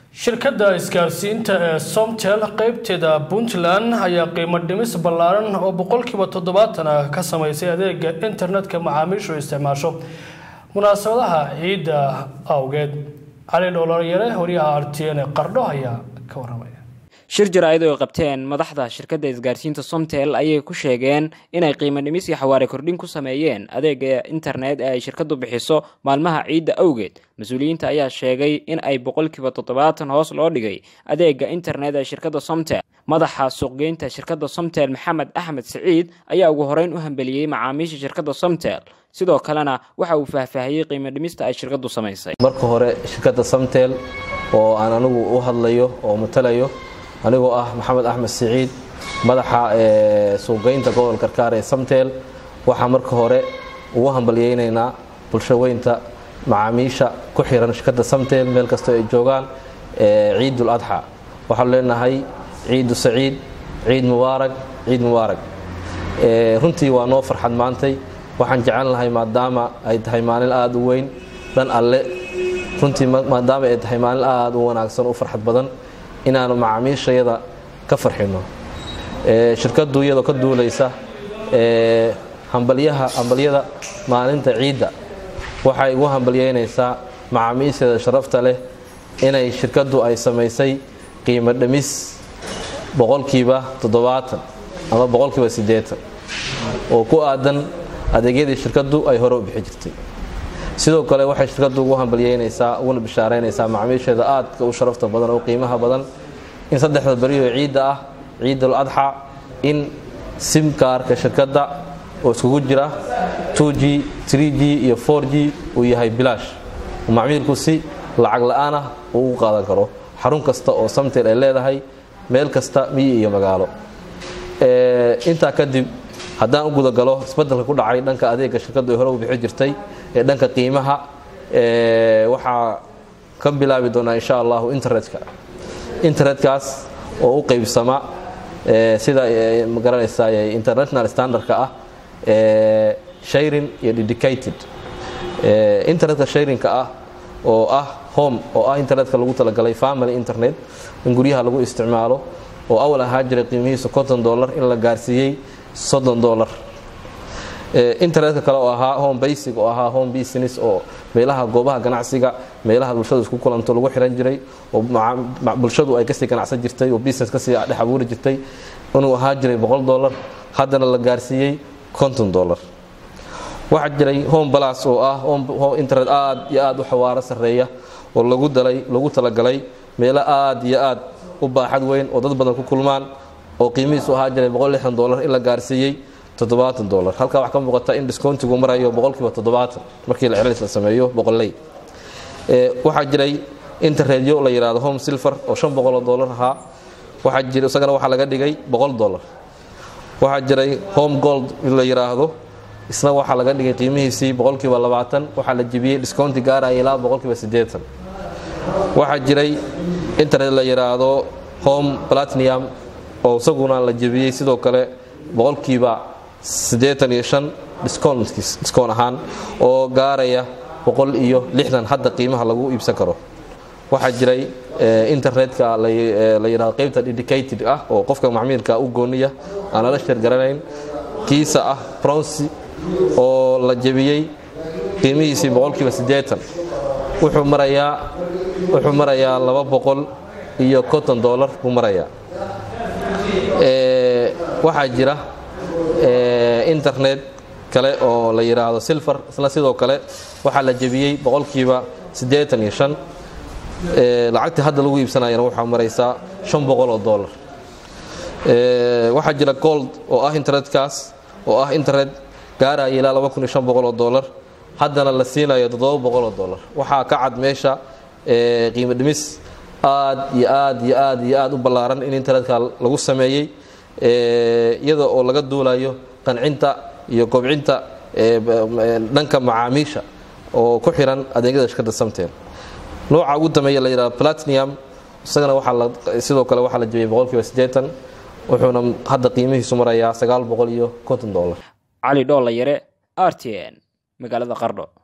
shirkadda isgaarsiinta ee somtel qeybteeda puntland ayaa qiimo dhimis ballaaran oo boqolkiiba toddobaatan ah ka sameysay adeega internetka macaamiishu isticmaasho munaasabadaha ciidda awgeed cali dhoolayare wariyaha r t n qardho ayaa ka waramaya shir jaraa'id oo ay qabteen madaxda shirkadda isgaarsiinta somtel ayay ku sheegeen inay qiimo dhimis iyo xawaare kordhin ku sameeyeen adeega internet ee ay shirkaddu bixiso maalmaha ciidda awgeed mas-uuliyiinta ayaa sheegay in ay boqolkiiba toddobaatan hoos loo dhigay adeega internet ee shirkadda somtel madaxa suuqgeynta shirkadda somtel maxamed axmed siciid ayaa ugu horeyn u hambeliyey macaamiisha shirkadda somtel sidoo kalena waxa uu faahfaahiyey qiimo dhimista ay shirkaddu samaysay marka hore shirkadda somtel oo aan anigu u hadlayo oo matalayo anigoo ah maxamed axmed siciid madaxa suuqgeynta gobolka karkaar ee samtel waxaa marka hore ugu hambalyeynaynaa bulshaweynta macaamiisha ku xiran shirkadda samtel meel kastoo ay joogaan ciidul adxa waxaanu leenahay ciidu saciid ciid mubaarag ciid mubaarag runtii waa noo farxad maantay waxaan jecelnahay maadaama ay tahay maalin aada u weyn dhan alle runtii maadaama ay tahay maalin aada u wanaagsan u farxad badan inaanu macaamiishayada ka farxino shirkaddu iyadoo ka duulaysa hambalyaha hambalyada maalinta ciidda waxay ugu hambalyeynaysaa macaamiisheeda sharafta leh inay shirkaddu ay samaysay qiimo dhimis boqolkiiba toddobaatan ama boqolkiiba siddeetan oo ku aadan adeegyadii shirkaddu ay hore u bixi jirtay sidoo kale waxay shirkaddu ugu hambalyeynaysaa uguna bishaaraynaysaa macaamiisheeda aadka u sharafta badan oo qiimaha badan in saddexda berioo ciidda ah ciidul adxa in simkaarka shirkadda oo iskugu jira 2g 3g iyo 4g uu yahay bilaash macmiilku si lacag la-aan ah uu ugu qaadan karo xarun kasta oo samtel ay leedahay meel kasta miyi iyo magaalo intaa kadib haddaan u gudagalo isbeddelka ku dhacay dhanka adeega shirkaddu ay hore u bixi jirtay ee dhanka qiimaha waxaa ka bilaabi doonaa insha allahu internetka internetkaas oo u qeybsama sida magaranaysaa international standardka ah sharing iyo dedicated internetka sharingka ah oo ah home oo ah internetka lagu talagalay family internet in guryaha lagu isticmaalo oo awal ahaa jiray qiimihiisa konton dollar in la gaarsiiyey soddon dollar internetka kale oo ahaa home basic oo ahaa home business oo meelaha goobaha ganacsiga meelaha bulshadu isku kulanto lagu xiran jiray oo bulshadu ay kasii ganacsan jirtay oo business kasii dhex abuuri jirtay inuu ahaa jiray boqol dollar haddana la gaarsiiyey konton dollar waxaa jiray home balas oo ah internet aad iyo aad u xawaaro sarreeya oo lagu dalay lagu talagalay meelo aad iyo aad u baaxad weyn oo dad badan ku kulmaan oo qiimihiisu ahaa jiray boqol lixdan dollar in la gaarsiiyey toddobaatan dollar halkaa waxaa ka muuqata in discountigu marayo boqolkiiba toddobaatan markii la celcelis la sameeyo boqolley waxaa jiray interredyo la yidhaahdo home silver oo shan boqoloo dollar ahaa waxaa jira isagana waxaa laga dhigay boqol dollar waxaa jiray home gold la yidhaahdo isna waxaa laga dhigay qiimihiisii boqolkiiba labaatan waxaa la jebiyey discounti gaaraya ilaa boqolkiiba siddeetan waxaa jiray internet la yidhaahdo home platinum oo isaguna la jebiyey sidoo kale boqolkiiba siddeetan iyo shan discoon ahaan oo gaaraya boqol iyo lixdan hadda qiimaha lagu iibsan karo waxaa jiray internetka la yidhahdo qeybta dedicated ah oo qofka macmiilka u gooniya aan lala sheergaranayn kiisa ah bronsi oo la jebiyey qiimihiisii boqolkiiba siddeetan wuxuu marayaa wuxuu marayaa laba boqol iyo konton dollar buu marayaa waxaa jira internet kale oo la yidhaahdo silver isna sidoo kale waxaa la jebiyey boqolkiiba siddeetan iyo shan lacagtii hadda lagu iibsanayana waxaa maraysaa shan boqol oo dollar waxaa jira gold oo ah internetkaas oo ah internet gaaraya ilaa laba kun iyo shan boqol oo dollar haddana la siinayo toddoba boqol oo dollar waxaa ka cad meesha qiimo dhimis aad iyo aad iyo aad iyo aad u ballaaran in internetka lagu sameeyey iyada oo laga duulayo qancinta iyo kobcinta dhanka macaamiisha oo ku xiran adeegyada shirkadda samtel nooca ugu dambeeya la yidhahdo platinum isagana waxaa sidoo kale waxaa la jebiyey boqolkiiba siddeetan wuxuuna hadda qiimihiisu marayaa sagaal boqol iyo konton dollar cali dhoolla yare r t n magaalada qardho